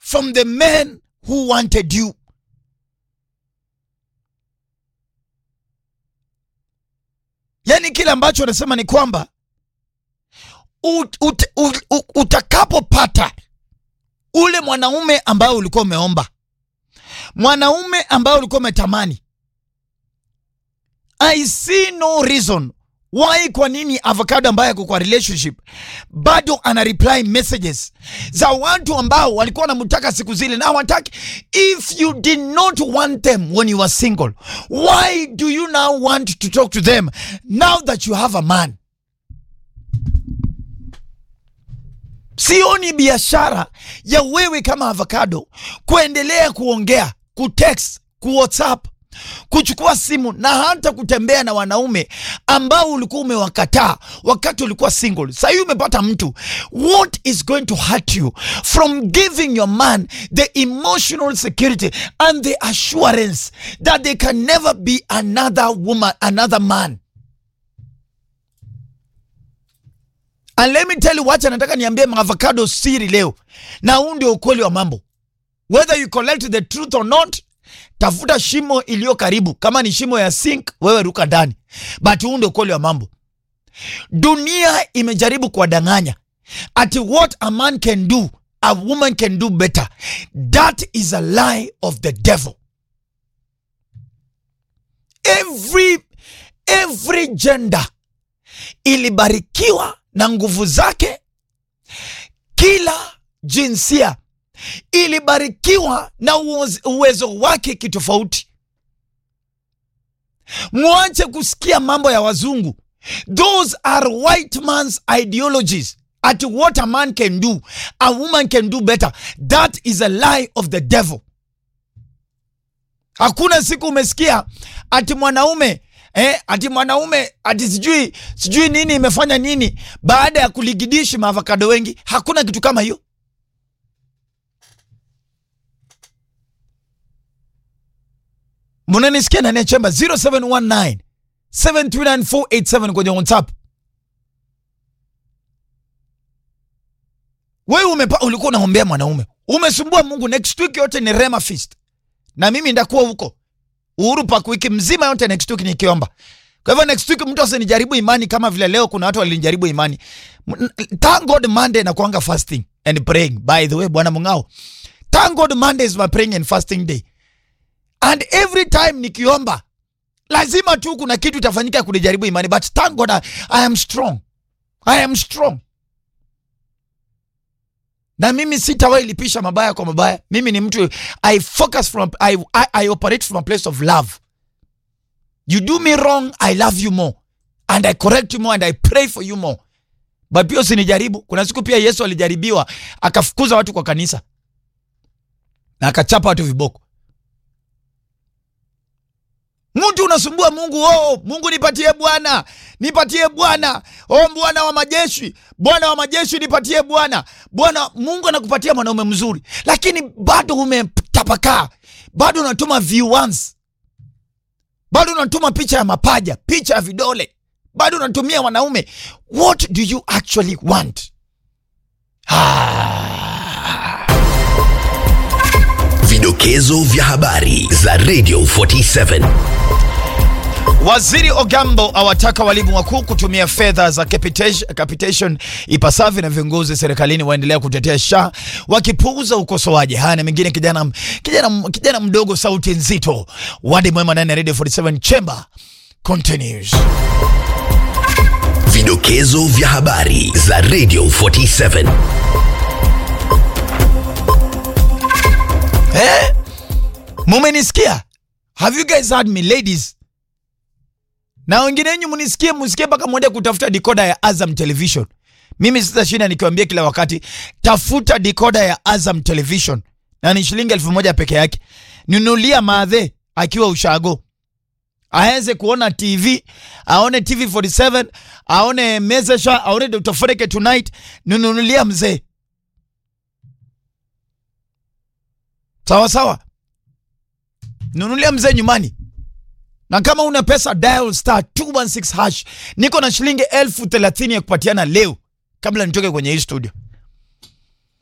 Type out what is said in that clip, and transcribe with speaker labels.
Speaker 1: from the men who wanted you. Yaani kile ambacho anasema ni kwamba ut, ut, ut, ut, utakapopata ule mwanaume ambaye ulikuwa umeomba, mwanaume ambaye ulikuwa umetamani, I see no reason why, kwa nini avocado ambaye ako kwa relationship bado ana reply messages za watu ambao walikuwa wanamtaka siku zile na hawataki. If you did not want them when you were single, why do you now want to talk to them now that you have a man? Sioni biashara ya wewe kama avocado kuendelea kuongea, kutext, kuwhatsapp, kuchukua simu na hata kutembea na wanaume ambao ulikuwa umewakataa wakati ulikuwa single. Sasa hivi umepata mtu. What is going to hurt you from giving your man the emotional security and the assurance that there can never be another woman, another man? And let me tell you, wacha nataka niambie maavocado siri leo, na huu ndio ukweli wa mambo. Whether you collect the truth or not, tafuta shimo iliyo karibu. Kama ni shimo ya sink, wewe ruka ndani, but huu ndio ukweli wa mambo. Dunia imejaribu kuwadanganya ati what a man can do a woman can do better. That is a lie of the devil. Every, every gender ilibarikiwa na nguvu zake. Kila jinsia ilibarikiwa na uoz- uwezo wake kitofauti. Mwache kusikia mambo ya wazungu. Those are white man's ideologies. At what a man can do, a woman can do better. That is a lie of the devil. Hakuna siku umesikia ati mwanaume eh, ati mwanaume ati sijui sijui nini imefanya nini baada ya kuligidishi maavokado wengi. Hakuna kitu kama hiyo. Mnanisikia ndani ya chemba 0719 739 kwenye WhatsApp. Wewe umepa, ulikuwa unaombea mwanaume, umesumbua Mungu. Next week yote ni Rema Feast, na mimi ndakuwa huko Uhuru Park wiki mzima yote next week nikiomba. Kwa hivyo next week mtu asinijaribu imani kama vile leo kuna watu walinijaribu imani. M- Thank God Monday na kuanga fasting and praying. By the way, Bwana Mungao. Thank God Monday is my praying and fasting day. And every time nikiomba lazima tu kuna kitu itafanyika kunijaribu imani but thank God I, I am strong. I am strong. Na mimi sitawahi lipisha mabaya kwa mabaya. Mimi ni mtu I focus from I, I, I operate from a place of love. You do me wrong, I love you more. And I correct you more and I pray for you more. But pia usinijaribu. Kuna siku pia Yesu alijaribiwa akafukuza watu kwa kanisa. Na akachapa watu viboko. Mtu unasumbua Mungu, oh, Mungu nipatie Bwana, nipatie Bwana, oh, Bwana wa majeshi, Bwana wa majeshi nipatie Bwana. Bwana Mungu anakupatia mwanaume mzuri, lakini bado umetapakaa, bado unatuma viewers, bado unatuma picha ya mapaja, picha ya vidole, bado unatumia wanaume. What do you actually want? Ah.
Speaker 2: Vidokezo vya habari za Radio 47.
Speaker 1: Waziri Ogambo awataka walimu wakuu kutumia fedha za capitation, capitation ipasavyo na viongozi serikalini waendelea kutetea SHA wakipuuza ukosoaji. Haya na mengine, kijana, kijana, kijana mdogo sauti nzito. Wadi mwema ndani ya Radio 47 Chamber continues.
Speaker 2: Vidokezo vya habari za Radio 47.
Speaker 1: Eh? Mumenisikia? Have you guys heard me ladies? Na wengine wenyu mnisikie, msikie mpaka mwende kutafuta decoder ya Azam Television. Mimi sitashinda nikiwaambia kila wakati, tafuta decoder ya Azam Television na ni shilingi elfu moja peke yake. Nunulia madhe akiwa ushago aweze kuona TV, aone TV 47, aone Mezesha, aone Dr. Foreke Tonight. Nunulia mzee, sawa sawa, nunulia mzee nyumbani na kama una pesa dial star 216 hash. Niko na shilingi elfu thelathini ya kupatiana leo kabla nitoke kwenye hii studio.